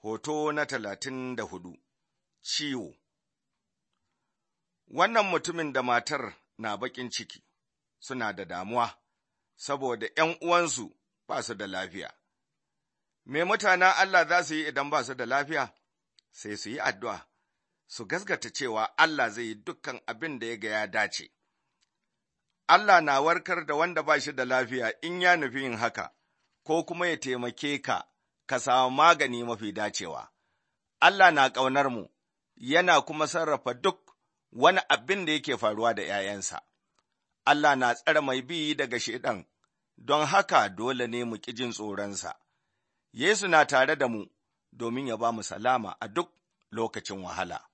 Hoto na talatin da hudu Ciwo Wannan mutumin da matar na baƙin ciki suna da damuwa, saboda ’yan uwansu ba su da lafiya. Me mutanen Allah za su yi idan ba su da lafiya? Sai su yi addu'a, su gasgata cewa Allah zai yi dukkan abin da ya ga ya dace. Allah na warkar da wanda ba shi da lafiya in ya nufi yin haka, ko kuma ya taimake ka, ka samu magani mafi dacewa. Allah na ƙaunar mu, yana kuma sarrafa duk wani abin da yake faruwa da ’ya'yansa. Allah na tsare mai bi daga Shaiɗan, don haka dole ne mu ƙi jin tsoronsa. Yesu na tare da mu domin ya ba mu salama a duk lokacin wahala.